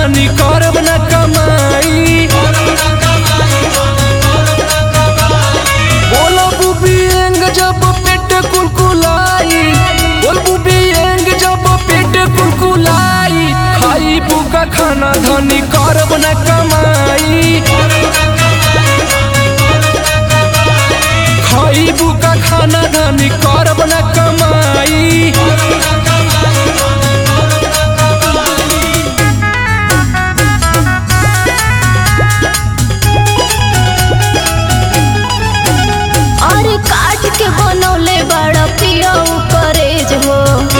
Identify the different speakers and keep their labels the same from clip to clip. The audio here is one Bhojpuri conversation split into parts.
Speaker 1: धनी करब न कमाई बोलो बुबी एंग जब पेट कुलकुलाई बोल बुबी एंग जब पेट कुलकुलाई खाई बुका खाना धनी करब न कमाई खाई बुका खाना धनी करब न कमाई
Speaker 2: अरे काट के बनौले बड़ा पिया करेज हो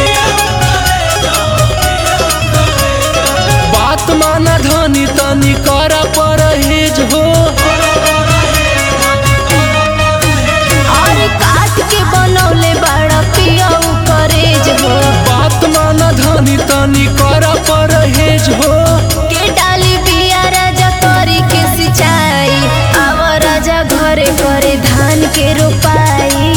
Speaker 1: बात माना धनी तनी कर परहेज हो
Speaker 2: अरे काट के बनौले बड़ा पिया करेज हो
Speaker 1: बात माना धनी तनी कर परहेज हो
Speaker 2: के डाली बिया राजा करी के सिंचाई आव राजा घरे घरे धान के रोपाई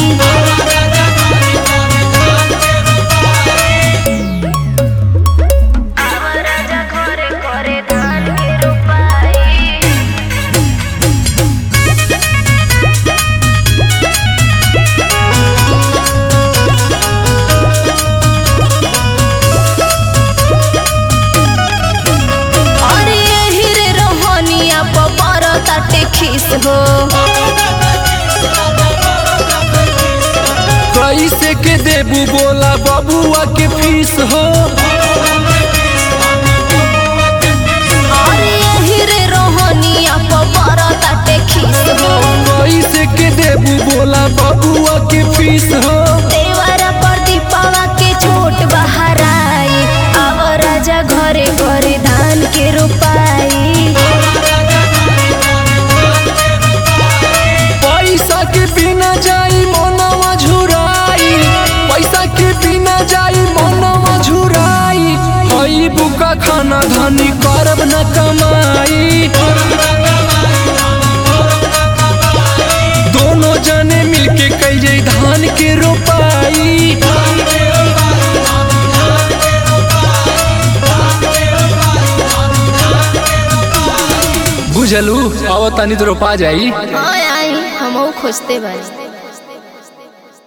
Speaker 2: आव राजा घरे घरे धान के रोपाई अरे यही रे रोहनिया पर ताटे खीस हो
Speaker 1: कैसे के देबू बोला बबुआ के फीस हो
Speaker 2: अरे यही रे रोहनिया पर ताटे खीस हो
Speaker 1: कैसे के देबू बोला बबुआ के फीस हो
Speaker 2: देवरा पर दीपावा के छोट बहराई आव राजा घरे घरे धान के रोपाई
Speaker 1: पैसा के बिना जाई मनवा झुराई पैसा के बिना जाई मनवा झुराई हई बुका खाना धनी करब न कमाई दोनों जने मिलके कई धान के रोपाई बुझलू अब तनी तो रोपा जाई
Speaker 2: हाँ आई हमहू खोजते बारी